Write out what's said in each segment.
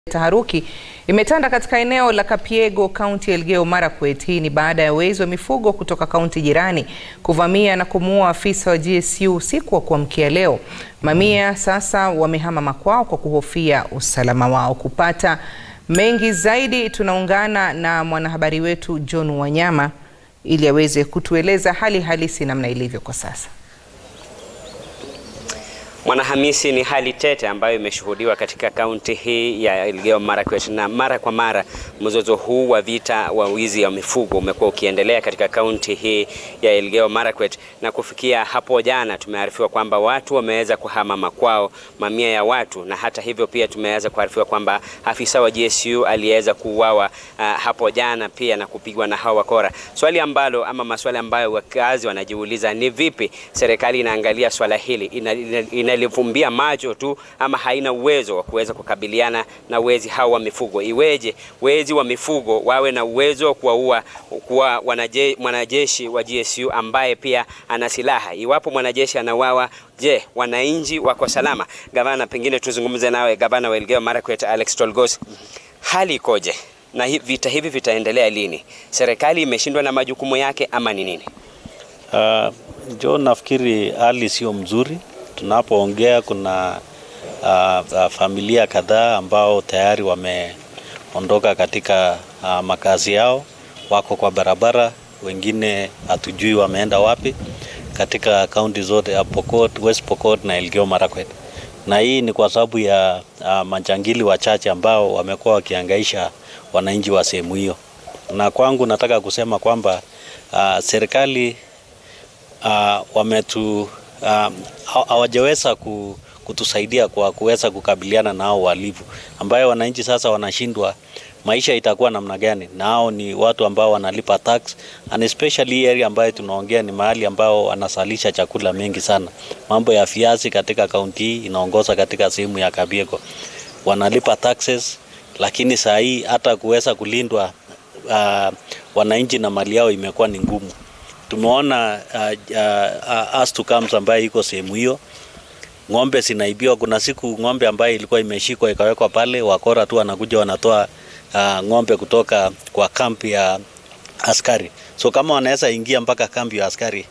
Taharuki imetanda katika eneo la Kapiego, kaunti ya Elgeyo Marakwet. Hii ni baada ya wezi wa mifugo kutoka kaunti jirani kuvamia na kumuua afisa wa GSU usiku wa kuamkia leo. Mamia sasa wamehama makwao kwa kuhofia usalama wao. Kupata mengi zaidi, tunaungana na mwanahabari wetu John Wanyama ili aweze kutueleza hali halisi namna ilivyo kwa sasa. Mwanahamisi, ni hali tete ambayo imeshuhudiwa katika kaunti hii ya Elgeyo Marakwet, na mara kwa mara mzozo huu wa vita wa wizi wa mifugo umekuwa ukiendelea katika kaunti hii ya Elgeyo Marakwet, na kufikia hapo jana tumearifiwa kwamba watu wameweza kuhama makwao, mamia ya watu, na hata hivyo pia tumeweza kuarifiwa kwamba afisa wa GSU aliweza kuuawa uh, hapo jana pia na kupigwa na hawa wakora. Swali ambalo ama maswali ambayo wakazi wanajiuliza ni vipi serikali inaangalia swala hili ina, ina, ina inalifumbia macho tu ama haina uwezo wa kuweza kukabiliana na wezi hao wa mifugo. Iweje wezi wa mifugo wawe na uwezo wa kuwaua kuwa mwanajeshi wa GSU ambaye pia ana silaha? Iwapo mwanajeshi anauawa, je, wananchi wako salama? Gavana, pengine tuzungumze nawe, gavana wa Elgeyo Marakwet Alex Tolgos, hali ikoje na vita hivi vitaendelea lini? Serikali imeshindwa na majukumu yake ama ni nini? Uh, John, nafikiri hali sio mzuri tunapoongea kuna uh, uh, familia kadhaa ambao tayari wameondoka katika uh, makazi yao, wako kwa barabara, wengine hatujui wameenda wapi katika kaunti zote ya Pokot, West Pokot na Elgeyo Marakwet, na hii ni kwa sababu ya uh, majangili wachache ambao wamekuwa wakihangaisha wananchi wa sehemu hiyo, na kwangu nataka kusema kwamba uh, serikali uh, wametu hawajaweza um, kutusaidia kwa kuweza kukabiliana na hao wahalifu ambayo wananchi sasa wanashindwa maisha itakuwa namna gani, na hao ni watu ambao wanalipa tax and especially area ambayo tunaongea ni mahali ambao wanasalisha chakula mengi sana. Mambo ya viazi katika kaunti hii inaongoza katika sehemu ya Kabiego, wanalipa taxes, lakini saa hii hata kuweza kulindwa uh, wananchi na mali yao imekuwa ni ngumu. Tumeona uh, uh, as to comes ambayo iko sehemu hiyo, ng'ombe zinaibiwa. Kuna siku ng'ombe ambayo ilikuwa imeshikwa ikawekwa pale, wakora tu wanakuja wanatoa uh, ng'ombe kutoka kwa kampi ya askari. So kama wanaweza ingia mpaka kambi ya askari,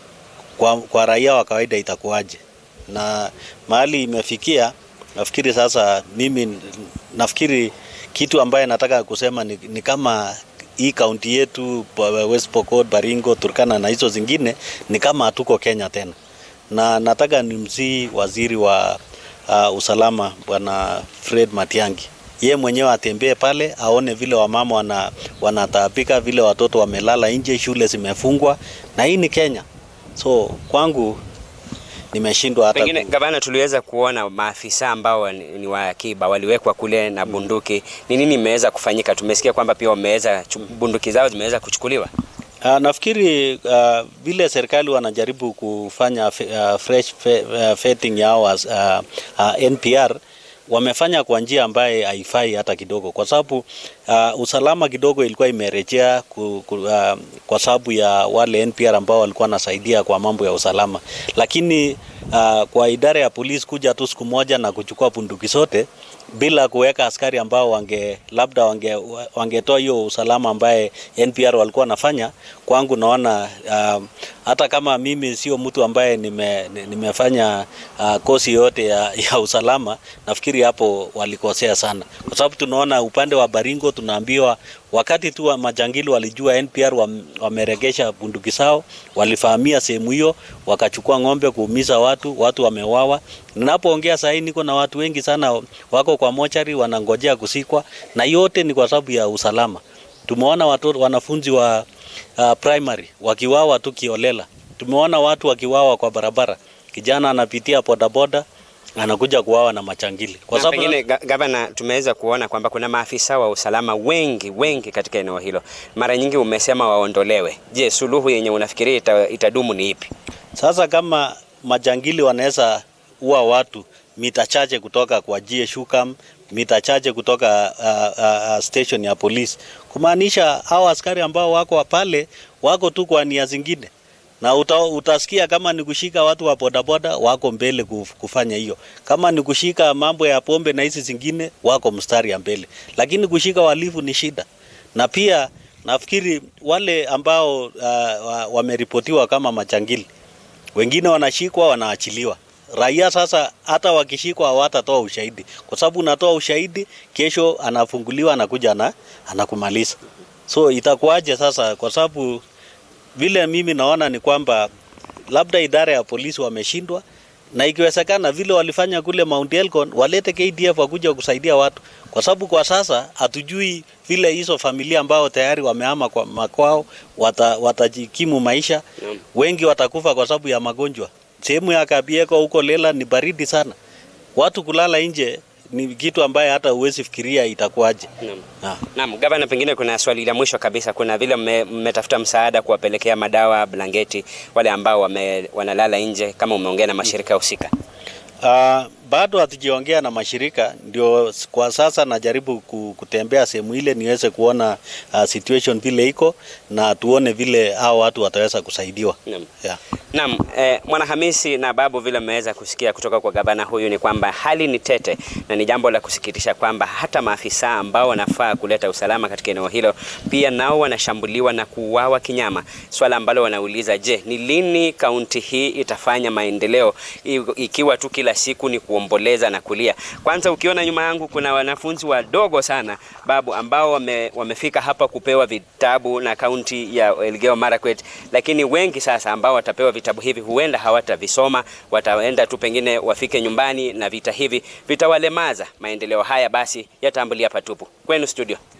kwa, kwa raia wa kawaida itakuwaje? Na mahali imefikia, nafikiri sasa, mimi nafikiri kitu ambaye nataka kusema ni, ni kama hii kaunti yetu West Pokot, Baringo, Turkana na hizo zingine ni kama hatuko Kenya tena, na nataka nimsii waziri wa uh, usalama bwana Fred Matiang'i, ye mwenyewe atembee pale aone vile wamama wana, wanataabika vile watoto wamelala nje, shule zimefungwa, na hii ni Kenya. So kwangu nimeshindwa hata pengine. Gavana, tuliweza kuona maafisa ambao ni wa akiba waliwekwa kule na bunduki. Ni nini imeweza kufanyika? Tumesikia kwamba pia wameweza bunduki zao zimeweza kuchukuliwa. Uh, nafikiri uh, vile serikali wanajaribu kufanya uh, fresh vetting yao uh, uh, NPR wamefanya kwa njia ambaye haifai hata kidogo, kwa sababu uh, usalama kidogo ilikuwa imerejea ku, ku, uh, kwa sababu ya wale NPR ambao walikuwa wanasaidia kwa mambo ya usalama, lakini uh, kwa idara ya polisi kuja tu siku moja na kuchukua bunduki zote bila kuweka askari ambao wange labda wange wangetoa hiyo usalama ambaye NPR walikuwa wanafanya, kwangu naona uh, hata kama mimi sio mtu ambaye nime, nimefanya uh, kosi yote ya, ya usalama, nafikiri hapo walikosea sana, kwa sababu tunaona upande wa Baringo tunaambiwa wakati tu wa majangili walijua NPR wameregesha bunduki zao, walifahamia sehemu hiyo, wakachukua ng'ombe kuumiza watu, watu wamewawa. Ninapoongea sasa niko na watu wengi sana wako kwa mochari wanangojea kusikwa, na yote ni kwa sababu ya usalama. Tumeona watoto wanafunzi wa uh, primary wakiwawa tu kiolela. Tumeona watu wakiwawa kwa barabara, kijana anapitia bodaboda anakuja kuwawa na machangili. Kwa sababu pengine gavana, tumeweza kuona kwamba kuna maafisa wa usalama wengi wengi katika eneo hilo, mara nyingi umesema waondolewe. Je, suluhu yenye unafikiria ita, itadumu ni ipi? Sasa kama majangili wanaweza ua watu mita chache kutoka kwa GSU camp, mita chache kutoka uh, uh, station ya polisi, kumaanisha hao askari ambao wako pale wako tu kwa nia zingine na uta, utasikia kama ni kushika watu wa bodaboda wako mbele kufanya hiyo, kama ni kushika mambo ya pombe na hizi zingine wako mstari ya mbele, lakini kushika walifu ni shida. Na pia nafikiri wale ambao uh, wameripotiwa kama machangili, wengine wanashikwa wanaachiliwa. Raia sasa hata wakishikwa hawatatoa ushahidi, kwa sababu unatoa ushahidi, kesho anafunguliwa, anakuja na anakumaliza. So itakuwaje sasa? Kwa sababu vile mimi naona ni kwamba labda idara ya polisi wameshindwa, na ikiwezekana vile walifanya kule Mount Elgon walete KDF wakuja kusaidia watu, kwa sababu kwa sasa hatujui vile hizo familia ambao tayari wamehama kwa makwao watajikimu wata maisha. Wengi watakufa kwa sababu ya magonjwa. Sehemu ya Kabieko huko Lela ni baridi sana, watu kulala nje ni kitu ambaye hata huwezi fikiria itakuwaje. Naam. Naam, gavana, pengine kuna swali la mwisho kabisa. Kuna vile mmetafuta msaada kuwapelekea madawa, blanketi wale ambao wame, wanalala nje, kama umeongea na mashirika husika? Uh, bado hatujiongea na mashirika, ndio kwa sasa najaribu kutembea sehemu ile niweze kuona uh, situation vile iko na tuone vile hao watu wataweza kusaidiwa. Naam. Yeah. Naam, eh, Mwanahamisi na Babu, vile mmeweza kusikia kutoka kwa gavana huyu ni kwamba hali ni tete na ni jambo la kusikitisha kwamba hata maafisa ambao wanafaa kuleta usalama katika eneo hilo pia nao wanashambuliwa na kuuawa kinyama, swala ambalo wanauliza, je, ni lini kaunti hii itafanya maendeleo ikiwa tu kila siku ni kuomboleza na kulia? Kwanza ukiona nyuma yangu kuna wanafunzi wadogo sana Babu, ambao wame, wamefika hapa kupewa vitabu na kaunti ya Elgeyo Marakwet, lakini wengi sasa ambao watapewa vitabu hivi huenda hawatavisoma, wataenda tu pengine wafike nyumbani na vita hivi vitawalemaza. Maendeleo haya basi yataambulia patupu. Kwenu studio.